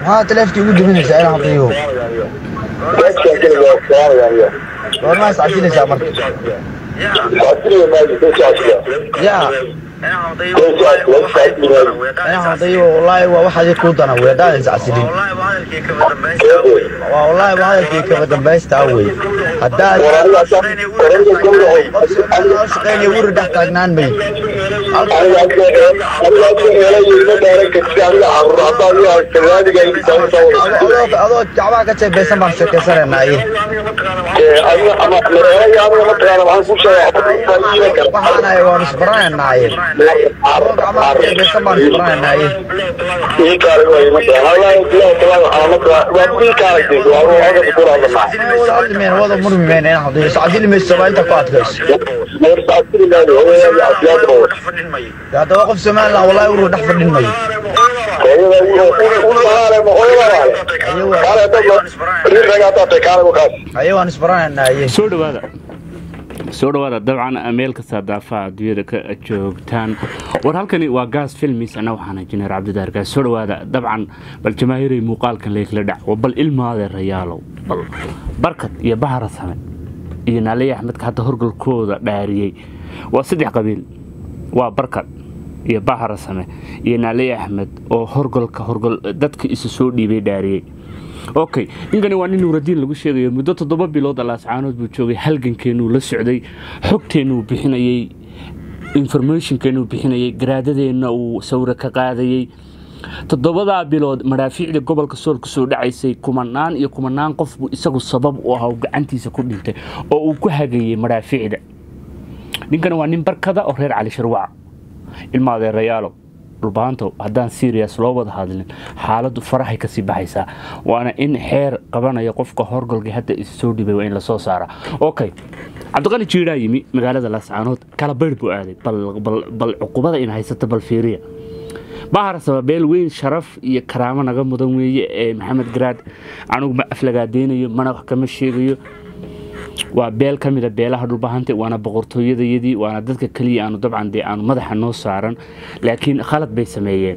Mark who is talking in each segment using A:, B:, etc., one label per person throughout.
A: maxaa taleefkii ugu duminaysaa inaan habriyo goormaa is casinaysaa marka ya inaan hadayo wallaahi waa waxaadi kuu dana wey haddaan is casilin waa wallaahi waa hadalkii kaba dambaystaa wey haddaad loo shaqeynaya wuri dhex taagnaan may adoo jacbaha ka jeebeysan baan sheekeysanaynaa iyo waxaanahay waan isbaranaynaa iyo adoo gacmaha ka jeebeysan baan isbaranaynaa iyo wada hadlimeen wada murmimeen inaan hadayo iscadili mayso waa inta ku adkayso haddaba qof somaliland wallahi urur dhex fadhin mayo aye waan isbaranaynaa iyo
B: soo dhawaada soo dhawaada dabcan meel kasta daafaha adduunyada ka joogtaan war halkani waa gaas filmis anna waxaan injineer cabdidaar gaas soo dhawaada dabcan bal jamaahiray muuqaalkan leykla dhac bal ilmaade rayaalow bal barkad iyo bahara same iyo naaliya axmedka hadda horgalkooda dhaariyey waa saddex qabiil waa barkad iyo bahara same iyo naaliya axmed oo horgalka horgal dadka isu soo dhiibay dhaariyey okay ninkani waa nin nuuradiin lagu sheegayo muddo toddoba bilood alaascaanood buu joogay halgankeenuu la socday xogteennuu bixinayey informationkeennuu bixinayey garaadadeenna uu sawiro ka qaadayey toddobadaa bilood madhaafiicda gobolka sool ku soo dhacaysay kumanaan iyo kumanaan qof buu isagu sabab u ahaa oo gacantiisa ku dhintay oo uu ku hagayey madhaafiicda ninkani waa nin barkada oo reer cali sharwaca ilma adeerayaalow dhulbaanto haddaan serias loo wada hadlin xaaladdu farahay kasii baxaysaa waana in xeer qabanaya qofka horgolka hadda is soo dhibay waa in lasoo saara okay cabdiqali jiiraa yimi magaalada laascaanood kala baydh buu aaday bal cuqubada in haysata bal fiiriya bahar sababeel weyn sharaf iyo karaamo naga mudan weeye ee maxamed garaad anugu ma aflagaadeynayo mana wax kama sheegayo waa beel ka mida beelaha dhulbahante waana boqortooyadayadii waana dadka keliya aanu dabcan dee aanu madaxa noo saaran laakiin khalad bay sameeyeen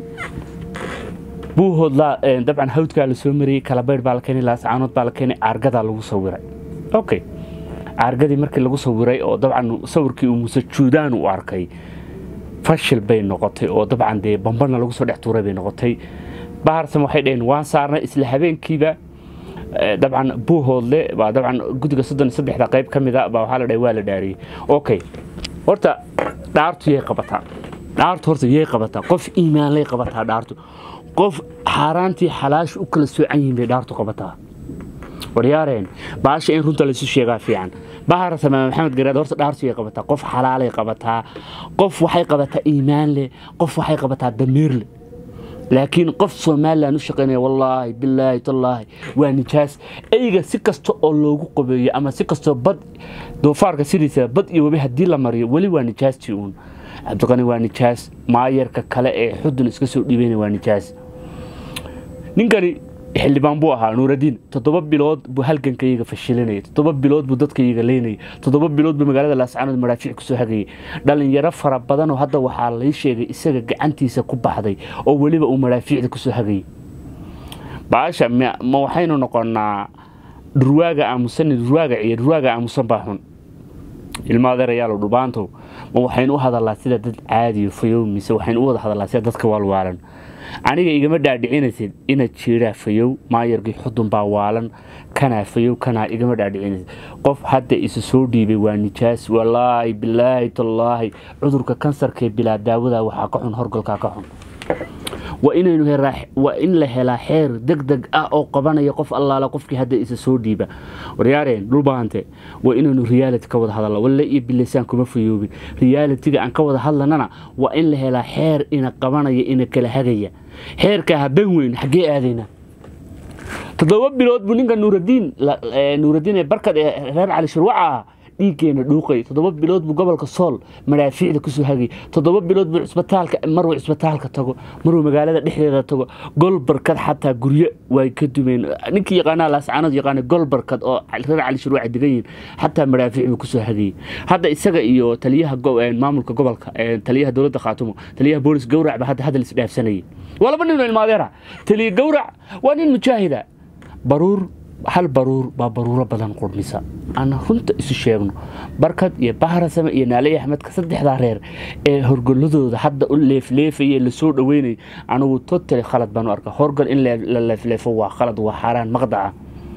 B: buuhoodlaa dabcan hawdkaa la soo mariyey kalabaydh baa la keenay laascaanood baa la keenay caargadaa lagu sawiray okay caargadii markii lagu sawiray oo dabcan sawirkii uu muuse juudaan u arkay fashil bay noqotay oo dabcan dee bambana lagu soo dhex tuuray bay noqotay baharsam waxay dhaheen waan saarnay isla habeenkiiba dabcan buuhoodle baa dabcan guddiga soddon iyo saddexda qayb ka mida baa waxaa la dhahay waa la dhaariyey okay horta dhaartu yay qabataa dhaartu horta yay qabataa qof iimaanlay qabataa dhaartu qof xaaraantii xalaashu u kala soocan yihiin bay dhaartu qabataa waryaareen baasha in runta laysu sheegaa fiican bahara samaame maxamed garaad horta dhaartu yay qabataa qof xalaalay qabataa qof waxay qabataa iimaan leh qof waxay qabataa damiir leh laakiin qof somalilan u shaqaynaya wallaahi bilaahi tallaahi waa nijaas eyga si kasta oo loogu qabeeyo ama si kastoo bad doofaarka sidiisa bad iyo webi haddii la mariyo weli waa nijaastii uun cabdiqani waa nijaas maayarka kale ee xudun iska soo dhiibayna waa nijaas ninkani xildhibaan buu ahaa nuuradiin toddoba bilood buu halgankayga fashilinayay toddoba bilood buu dadkayga leynayay toddoba bilood buu magaalada laascaanood madhaafiic kusoo hagayay dhalinyaro fara badanoo hadda waxaa lay sheegay isaga gacantiisa ku baxday oo weliba uu madhaafiicda kusoo hagayay baasha ma waxaynu noqonaa dhurwaaga aamusan dhurwaaga ciyo dhurwaaga aamusan baa xun ilma adeerayaalow dhubaantow ma waxaynu u hadalnaa sida dad caadiyo fayow mise waxaynu u wada hadalnaa sida dadka waalwaalan aniga igama dhaadhicinaysid inaad jiiraa fayow maayarkii xudun baa waalan kanaa fayow kanaa igama dhaadhicinaysid qof hadda isu soo dhiibay waa nijaas walaahi bilaahi tallaahi cudurka kansarkaee bilaa daawada waxaa ka xun horgolkaa ka xun waa inaynu waa in la helaa xeer deg deg ah oo qabanaya qof allaala qofkii hadda isa soo dhiiba waryaareen dhulbaante waa inaynu reality ka wada hadalna walle iyo bilaysaan kuma fayoobin realitiga aan ka wada hadlanana waa in la helaa xeer ina qabanaya ina kala hagaya xeerkaa haben weyn xaggee aadaynaa toddoba bilood buu ninka nuuradiin nuuradiin ee barkad ee reer cali shirwaca ah dhiiggeena dhuuqay toddoba bilood buu gobolka sool madaafiicda kusoo hagay toddoba bilood buu cisbitaalka maruu cisbitaalka tago maruu magaalada dhexdeeda tago golbarkad xataa guryo way ka dumeen ninkii yaqaanaa laascaanood yaqaana golbarkad oo reer cali shirwac degan yihiin xataa madaafiic buu kusoo hagayay hadda isaga iyo taliyaha maamulka gobolka taliyaha dowladda khaatumo taliyaha boolis gowrac ba hadda hadal isdhaafsanayay waa laba nin oo ilmaadeera taliya gowrac waa nin mujaahida baruur hal baruur baa baruuro badan qurmisa aan runta isu sheegno barkad iyo bahrasame iyo naaley axmedka saddexdaa reer ee horgoladooda hadda u leefleefaya lasoo dhaweynay anigu totali khalad baan u arka horgal in la leefleefo waa khalad waa xaaraan maqdaca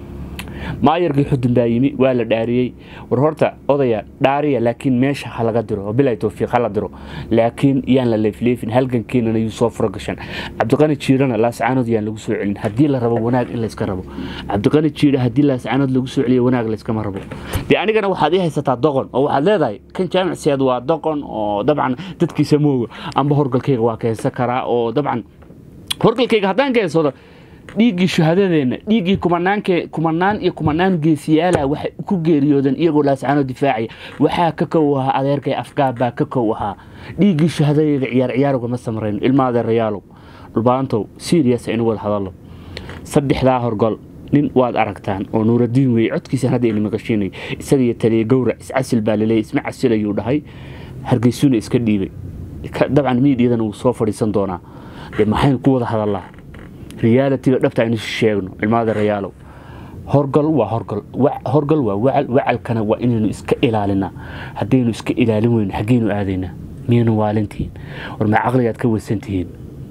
B: maayarkii xudun baa yimi waa la dhaariyey war horta odaya dhaariya laakiin meesha ha laga diro bilaa towfiiq hala diro laakiin yaan la leefleefin halgankeenana yuu soo furo gashan cabdiqani jiirana laascaanood yaan lagu soo celin haddii la rabo wanaag in layska rabo cabdiqani jiira haddii laascaanood lagu soo celiyo wanaag layskama rabo dee anigana waxaad ii haysataa doqon oo waxaad leedahay kan jaamicseed waa doqon oo dabcan dadkiisa mooga amba horgalkayga waa keensan karaa oo dabcan horgalkayga haddaan keensado dhiiggii shuhadadeenna dhiiggii kumanaan iyo kumanaan geesiyaala waxay ku geeriyoodeen iyagoo laascaanoo difaacaya waxaa ka kow ahaa adeerkay afgaabbaa ka kow ahaa dhiiggii shuhadadeeda ciyaar ciyaarugama samrayno ilma adeerayaalow dhulbaantow siriyas aynu wada hadallo saddexdaa horgol nin waad aragtaan oo nuuradiin weeye codkiisaan hadda ina maqashiinay isagiyo taliya gowrac iscasil baa laleeyay isma casilayuu dhahay hargeysuna iska dhiibay dabcan miidiyadana wuu soo fadhiisan doonaa dee maxaynu ku wada hadallaa realitiga dhabta aynu sheegno ilmaada rayaalow horgal waa horgal horgal waa wacal wacalkana waa inaynu iska ilaalinaa haddaynu iska ilaalin weyno xaggeynu aadaynaa miyaynu waalintihiin war ma caqligaad ka weysantihiin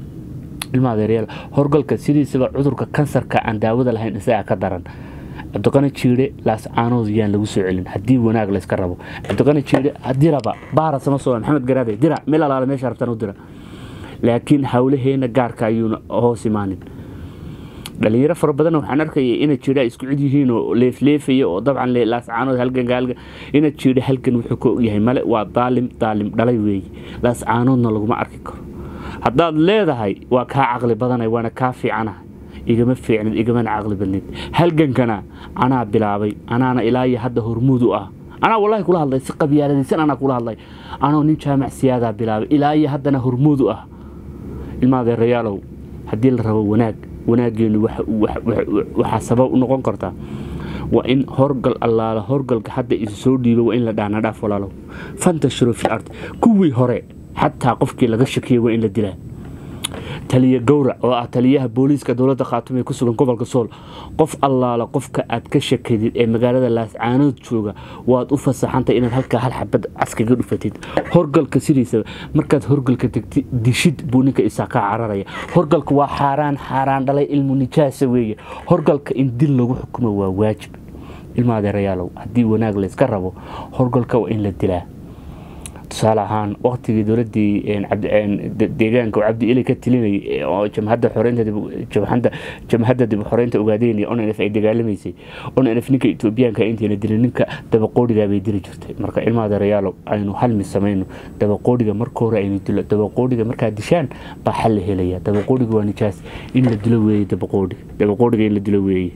B: ilmaada rayaal horgalka sidiisaba cudurka kansarka aan daawada lahayn isagaa ka daran cabdiqani jiire laascaanood yaan lagu soo celin haddii wanaag layska rabo cabdiqani jiire diraba baara sama soo maxamed garaade dira meel alaale meesha rabtaan u dira laakiin hawlaheena gaarka ayuuna hoos imaanin dhalinyaro fara badan waxaan arkaya ina jira isku cid yihiin oo leefleefaya oo dabcan laascaanood halganka ina jira halgan wuxuu ka yahay male waa daalim daalim dhalay weeye laascaanoodna laguma arki karo haddaad leedahay waa kaa caqli badanay waana kaa fiicanaha igama fiicnid igamana caqli badnid halgankana anaa bilaabay anaana ilaa iyo hadda hormuud u ah anaa wallahi kula hadlay si qabyaaladaysan anaa kula hadlay anoo nin jaamac siyaadaa bilaabay ilaa iyo haddana hormuud u ah ilmaadeerayaalow haddii la rabo wanaag wanaaggeenu waxaa sabab u noqon kartaa waa in horgal allaala horgalka hadda isu soo dhiibo waa in la dhaana dhaaf walaalow fantashiro fil ard kuwii hore xataa qofkii laga shakiyay waa in la dilaa taliya gowrac oo ah taliyaha booliiska dowladda khaatume ku sugan gobolka sool qof allaala qofka aad ka shakadid ee magaalada laascaanood jooga waad u fasaxantay inaad halkaa hal xabad caskaga dhufatid horgalka sidiisaba markaad horgalka tegtid dishid buu ninka isaa kaa cararaya horgalka waa xaaraan xaaraan dhalay ilmu nijaasa weeye horgalka in dil lagu xukumo waa waajib ilma adeerayaalow haddii wanaag layska rabo horgalka waa in la dilaa tusaale ahaan waktigii dowladii deegaanka cabdi ili ka tilinayay oo jamhadda jamhadda dib xoreynta ogaadeynaya onf ay dagaalamaysay onf ninka etoobiyaanka intayna dilin ninka dabaqoodhigaa bay dili jirtay marka ilmaha dareyaalo aynu halmi samayno dabaqoodhiga marka hore aynu dilo dabaqoodhiga markaa dishaan baa xal la helaya dabaqoodhiga waa nijaas in la dilo weeye dabaqoodhiga dabaqoodhiga in la dilo weeye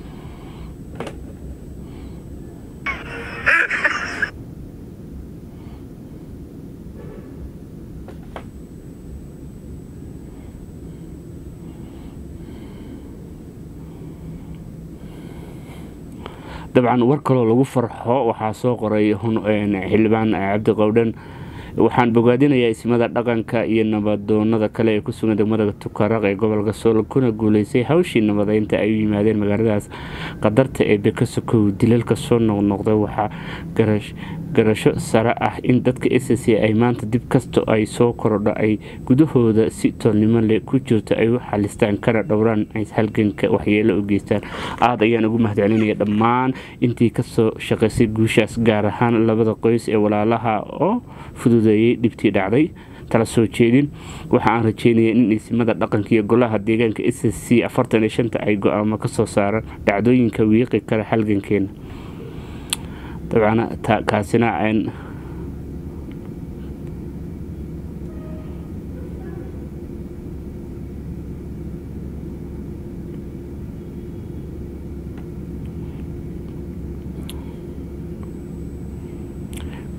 B: dabcan war kaloo lagu farxo waxaa soo qoray xildhibaan cabdi qowdhan waxaan bogaadinayaa ismada dhaqanka iyo nabadoonada kale ee kusugan degmada tukaraq ee gobolka sool kuna guuleystay hawshii nabadeynta ay u yimaadeen magaaladaas qadarta ee bekasokow dilalka soo noqnoqda waxaa garasho sare ah in dadka s c ay maanta dib kasta ay soo korodho ay gudahooda si toolnimo leh ku jirto ay u xalistaan kana dhowraan ay halganka waxyeelo u geystaan aada ayaan ugu mahadcelinaya dhammaan intii kasoo shaqaysay guushaas gaar ahaan labada qoys ee walaalaha oo fududeeyey dhibtii dhacday tala soo jeedin waxa aan rajeynaya in isimada dhaqanka iyo golaha deegaanka s c afartan iyo shanta ay go-aamo kasoo saaraan dhacdooyinka wiiqi kara halgankeena dabcan kaasina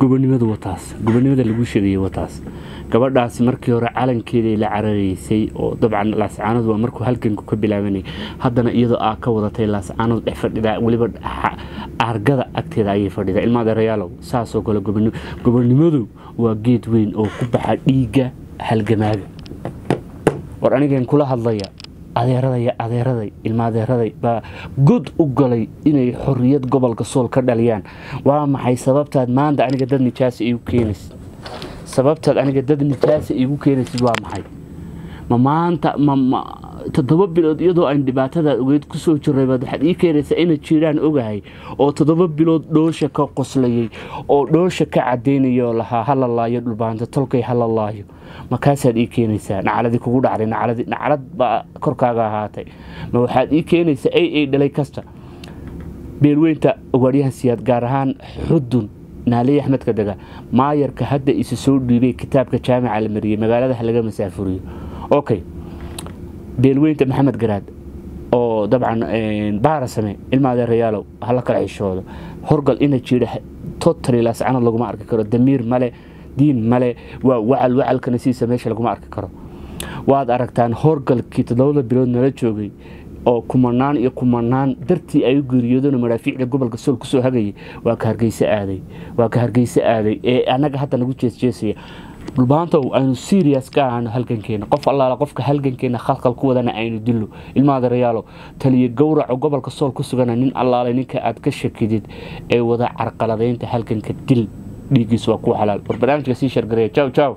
B: gobonimadu wataas gobonimada lagu sheegayay wataas gabadhaasi markii hore calankeeday la cararaysay oo dabcan laascaanood waa markuu halganku ka bilaabanay haddana iyadoo aa ka wadatay laascaanood dhex fadhidaa weliba aargada agteeda ayay fadhidaa ilma adeerayaalow saasoo kale gobonimadu waa geed weyn oo ku baxa dhiigga halgamaaga war anigeen kula hadlaya adeeraday adeeraday ilma adeeraday baa god u galay inay xorriyad gobolka sool ka dhaliyaan waa maxay sababtaad maanta aniga dad nijaasa igu keenaysid sababtaad aniga dad nijaasa igu keenaysid waa maxay ma maanta ma toddoba bilood iyadoo aan dhibaatadaa ogeyd kusoo jirray baad waxaad ii keenaysaa ina jiraan ogahay oo toddoba bilood dhoosha ka qoslayay oo dhoosha ka cadaynayoo lahaa hala laayo dhulbaanta tolkay hala laayo markaasaad ii keenaysaa nacaladii kugu dhacday nacalad baa korkaaga ahaatay ma waxaad ii keenaysaa ay ay dhalay kasta beelweynta ogaadyahan siyaad gaar ahaan xudun naaliye axmedka dega maayarka hadda isa soo dhiibay kitaabka jaamica la mariyey magaalada ha laga masaafuriyo okay beelweynta maxamed garaad oo dabcan baarasame ilma adeerayaalow hala kala xishoodo horgal ina jira totally laascanad laguma arki karo damiir male diin male waa wacal wacalkana siisa meesha laguma arki karo waad aragtaan horgalkii toddobada bilood nala joogay oo kumanaan iyo kumanaan dartii ay u geeriyoodeen madhaafiicda gobolka sool kusoo hagayay waa ka hargeyse aaday waa ka hargeyse aaday ee annaga hadda nagu jeesjeesaya dhulbaantow aynu serias ka ahano halgankeena qof allaala qofka halgankeena khalkhal ku wadana aynu dillo ilma adeerayaalo taliya gowraco gobolka sool ku sugana nin allaale ninka aad ka shakidid ee wada carqaladaynta halganka dil dhiiggiis waa ku xalaal war barnaamijka sii shargareeya jaw jaw